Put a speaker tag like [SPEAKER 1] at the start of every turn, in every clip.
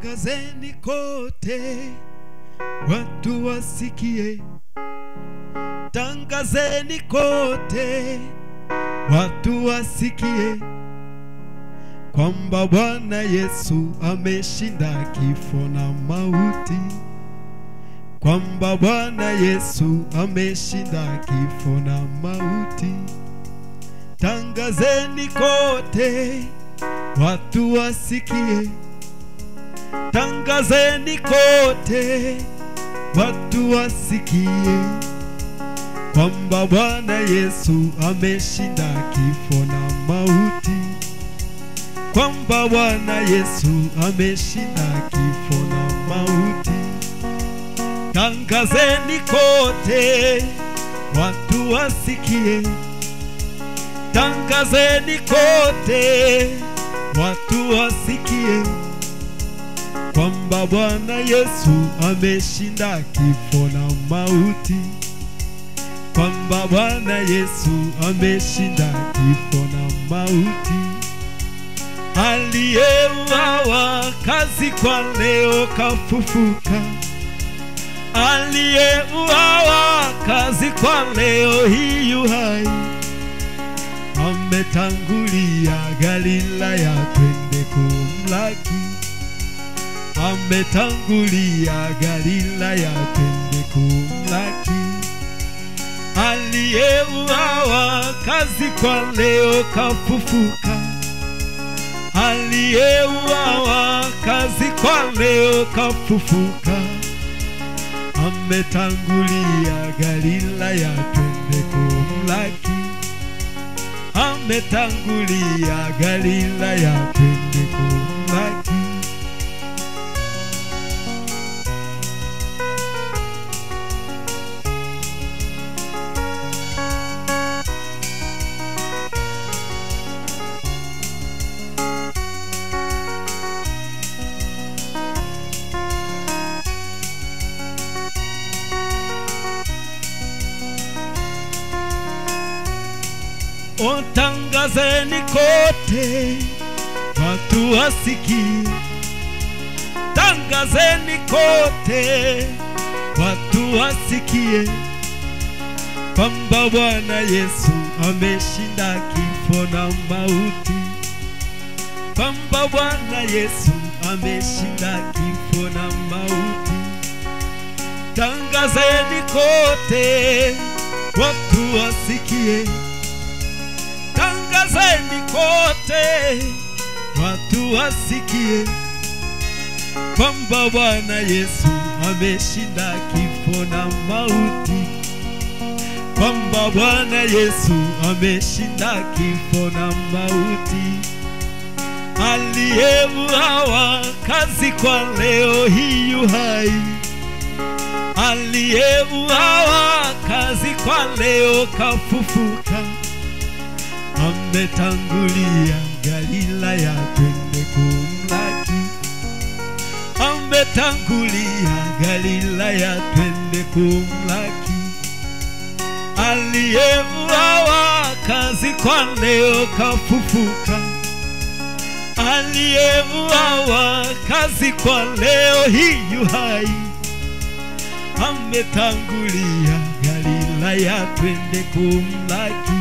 [SPEAKER 1] tangazeni kote watu wasikie tangazeni kote watu wasikie kwamba bwana yesu ameshinda kifo na mauti kwamba bwana yesu ameshinda kifo na mauti tangazeni kote watu wasikie tangazeni kote watu wasikie kwamba bwana yesu ameshinda kifo na mauti kwamba bwana yesu ameshinda kifo na mauti tangazeni kote watu wasikie tangazeni kote watu wasikie kwamba bwana yesu ameshinda kifo na mauti kwamba bwana yesu ameshinda kifo na mauti aliyeuawa kazi kwa leo kafufuka aliyeuawa kazi kwa leo hiyu hai ametangulia galilaya twende kumlaki ametangulia galilaya twende kumlaki aliyeuawa kazi kwa leo kafufuka aliyeuawa kazi kwa leo kafufuka ametangulia galilaya twende kumlaki ametangulia galilaya twende kumlaki Otangazeni kote watu wasikie, tangazeni kote watu wasikie kwamba Bwana Yesu ameshinda kifo na mauti, kwamba Bwana Yesu ameshinda kifo na mauti. Tangazeni kote watu wasikie tangazeni kote watu wasikie kwamba Bwana Yesu ameshinda kifo na mauti, kwamba Bwana Yesu ameshinda kifo na mauti. Aliyeuawa kazi kwa leo hiyu hai, aliyeuawa kazi kwa leo kafufuka ametangulia Galilaya twende kumlaki, ametangulia Galilaya twende kumlaki. Aliyeuawa kazi kwa leo kafufuka, aliyeuawa kazi kwa leo hiyu hai, ametangulia Galilaya twende kumlaki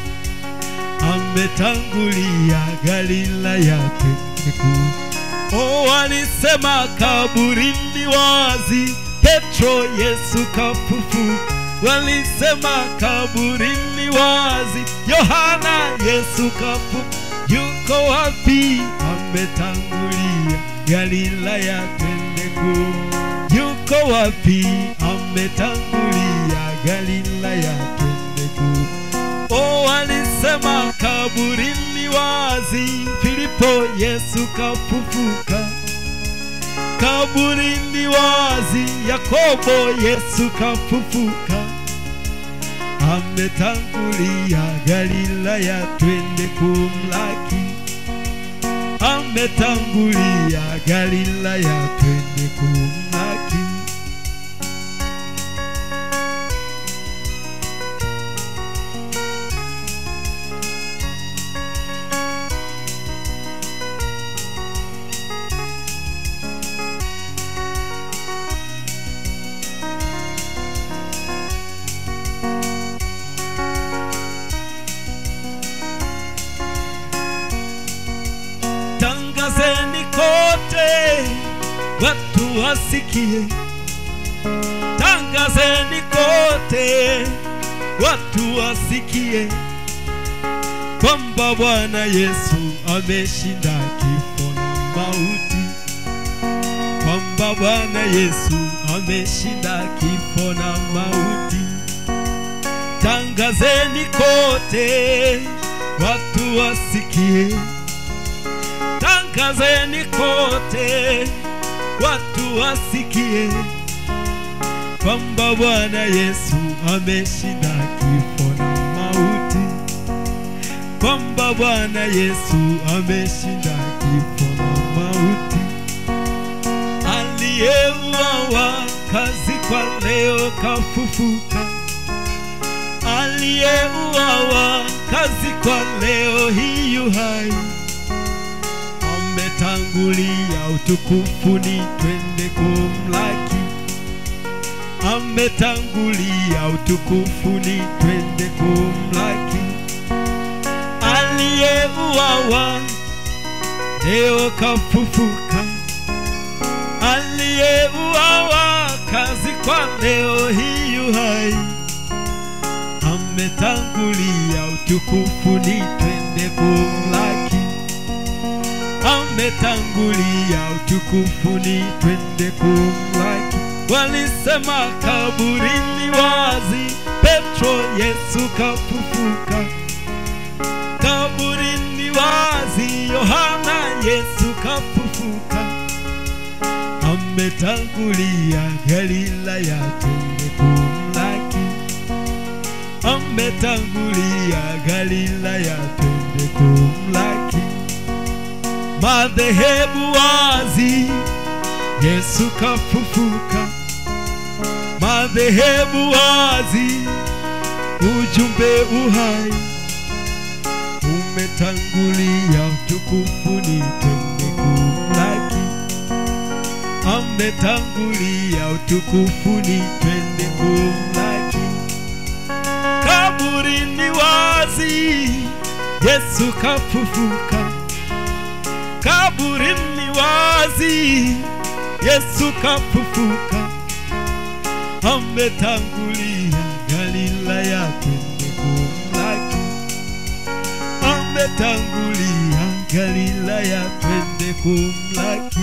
[SPEAKER 1] ametangulia Galilaya peku. O, walisema kaburini wazi, Petro Yesu kafufuka. Walisema kaburini wazi, Yohana Yesu kafufuka. Yuko wapi? Ametangulia Galilaya twende ku. Yuko wapi? Ametangulia Galilaya twende ku. O, walisema kaburini wazi, Filipo Yesu kafufuka. Kaburini wazi, Yakobo Yesu kafufuka. Ametangulia Galilaya twende kumlaki. Ametangulia Galilaya twende kumlaki. tangazeni kote watu wasikie tangazeni kote watu wasikie kwamba bwana yesu ameshinda kifo na mauti kwamba bwana yesu ameshinda kifo na mauti tangazeni kote watu wasikie tangazeni kote watu wasikie kwamba bwana yesu ameshinda kifo na mauti kwamba bwana yesu ameshinda kifo na mauti aliyeuawa kazi kwa leo kafufuka aliyeuawa kazi kwa leo hiyu hai ametangulia utukufuni twende kumlaki ametangulia utukufuni twende kumlaki aliyeuawa leo kafufuka aliyeuawa kazi kwa leo hiyu hai ametangulia utukufuni twende kumlaki ametangulia utukufuni twende kumlaki walisema kaburini wazi petro yesu kafufuka kaburini wazi yohana yesu kafufuka ametangulia galilaya twende kumlaki ametangulia galilaya twende kumlaki madhehebu wazi yesu kafufuka madhehebu wazi ujumbe uhai umetangulia utukufuni twende kumlaki ametangulia utukufuni twende kumlaki kaburini wazi yesu kafufuka kaburini wazi yesu kafufuka ametangulia galilaya twende kumlaki ametangulia galilaya twende kumlaki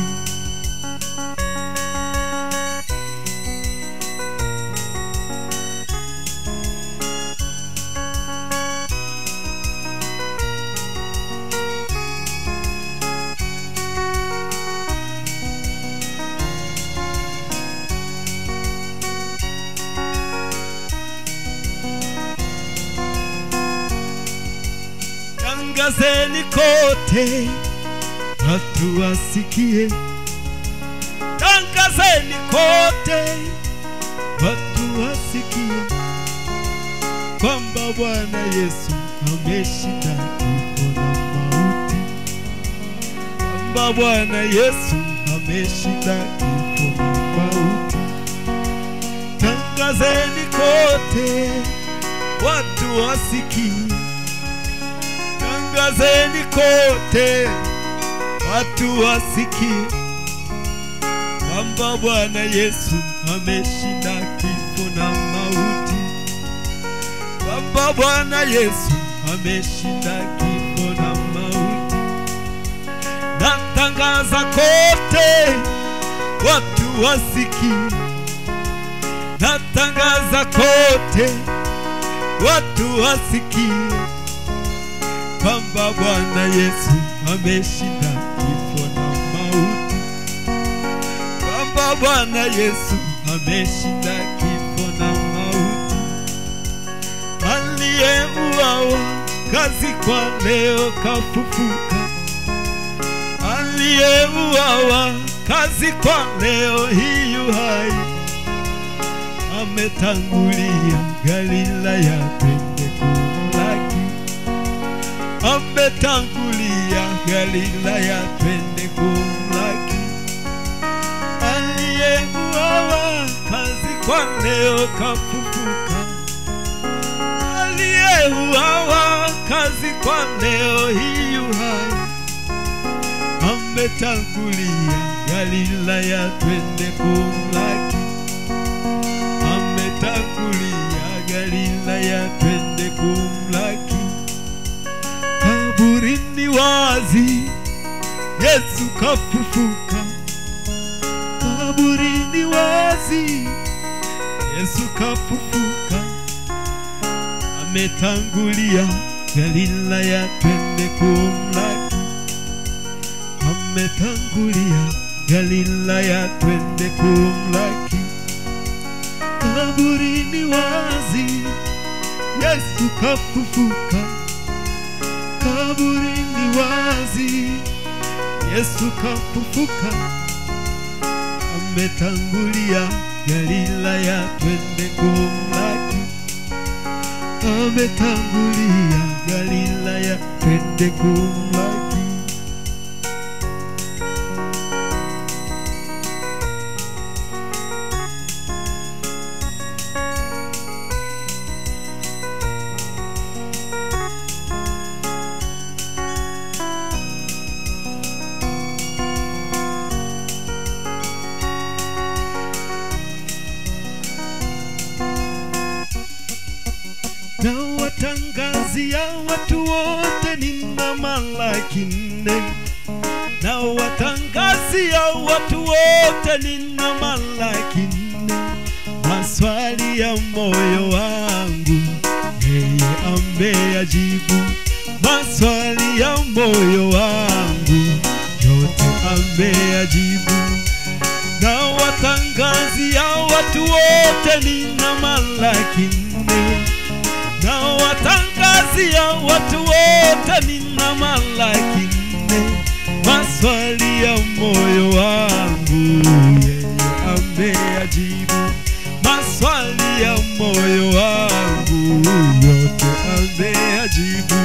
[SPEAKER 1] tangazeni kote watu wasikie tangazeni kote watu wasikie kwamba bwana yesu ameshinda kifo na mauti kwamba bwana yesu ameshinda kifo na mauti tangazeni kote watu wasikie tangazeni kote watu wasikie kwamba bwana yesu ameshinda kifo na mauti kwamba bwana yesu ameshinda kifo na mauti natangaza kote watu wasikie natangaza kote watu wasikie kwamba Bwana Yesu ameshinda kifo na mauti, kwamba Bwana Yesu ameshinda kifo na mauti. Aliyeuawa kazi kwa leo kafufuka, aliyeuawa kazi kwa leo hiyu hai, ametangulia Galilaya twende kumlaki ametangulia Galilaya twende kumlaki. Aliyeuawa kazi kwa leo kafufuka, aliyeuawa kazi kwa leo hiyu hai, ametangulia Galilaya, twende kumlaki. Ametangulia Galilaya, twende kumlaki. Kaburini wazi, Yesu kafufuka. Kaburini wazi, Yesu kafufuka. Ametangulia Galilaya, twende kumlaki. Ametangulia Galilaya, twende kumlaki. Kaburini wazi, Yesu kafufuka. Kaburini wazi, Yesu kafufuka. Ametangulia Galilaya, twende kumlaki. Ametangulia Galilaya, twende kumlaki. na watangazia watu wote nina malaki nne na watangazia watu wote nina malaki nne maswali ya moyo wangu yeye ameyajibu maswali ya moyo wangu yote ameyajibu na watangazia watu wote nina malaki nne na watangazia watu wote nina malaki nne maswali ya moyo wangu yeye ameyajibu maswali ya moyo wangu yote ameyajibu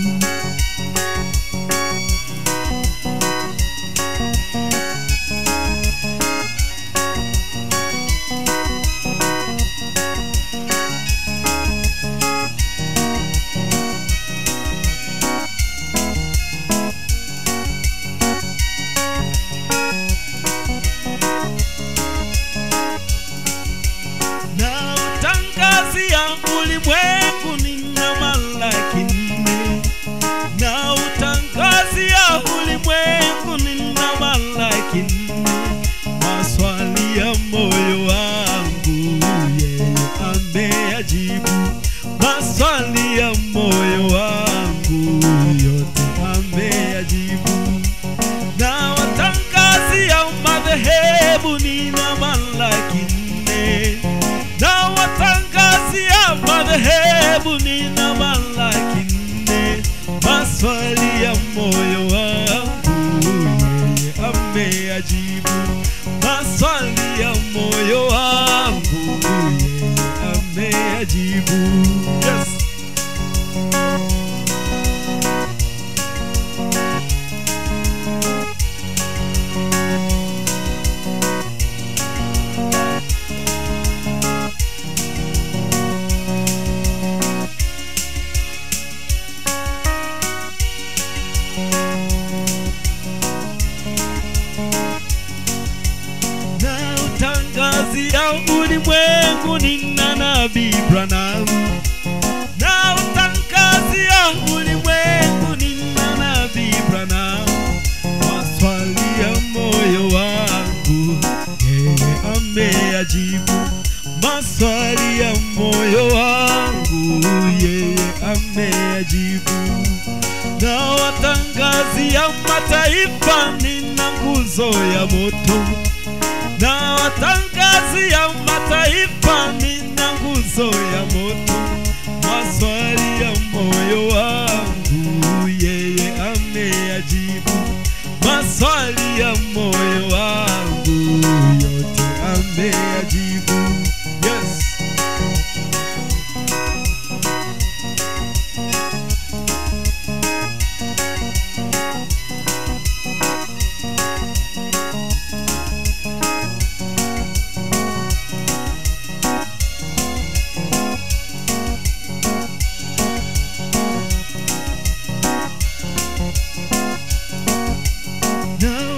[SPEAKER 1] na utangazia ulimwengu nina malaki nne na utangazia ulimwengu nina malaki nne maswali ya moyo wangu yeye ameyajibu maswali ya moyo wangu yote ameyajibu na watangazia madhehebu nina malaki nne na watangazia madhehebu nina malaki nne maswali ya moyo wangu yeye ameyajibu maswali ya moyo wangu yeye ameyajibu yes. na utangazia ulimwengu nina nabii Branham na utangazia ulimwengu nina nabii Branham maswali ya moyo wangu yeye ameyajibu maswali ya moyo wangu yeye ameyajibu na watangazia mataifa nina nguzo ya moto na watangazia mataifa nina nguzo ya moto maswali ya moyo wangu yeye ameyajibu maswali ya moyo wangu yote ameyajibu yes. na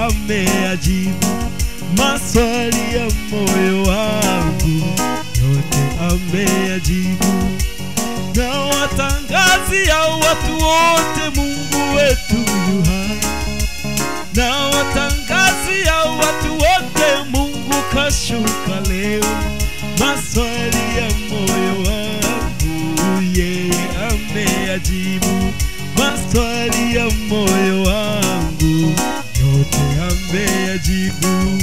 [SPEAKER 1] ameyajibu maswali ya moyo wangu yote ameyajibu na watangazia watu wote Mungu wetu yu hai na watangazia watu wote Mungu kashuka leo maswali ya moyo wangu yeye ameyajibu maswali ya moyo wangu yote ameyajibu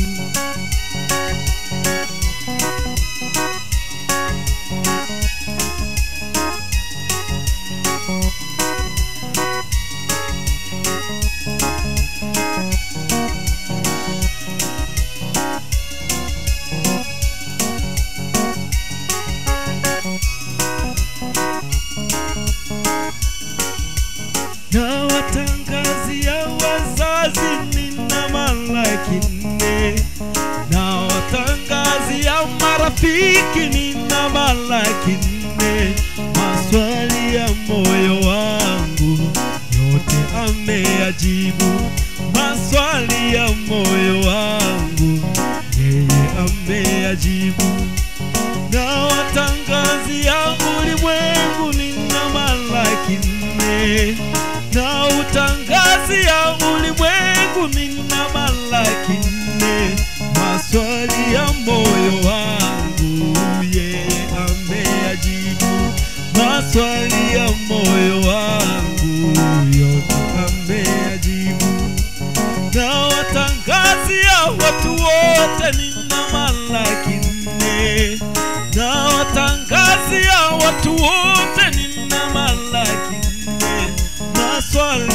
[SPEAKER 1] na watangazia wazazi nina malaki nne na watangazia marafiki nina malaki nne maswali ya moyo wangu yote ameyajibu maswali ya moyo wangu yeye ameyajibu na watangazia ulimwengu nina malaki nne na utangazia ulimwengu nina malaki nne maswali ya moyo wangu yeye ameyajibu maswali ya moyo wangu yote ameyajibu na watangazia watu wote nina malaki nne na watangazia watu wote nina malaki nne maswali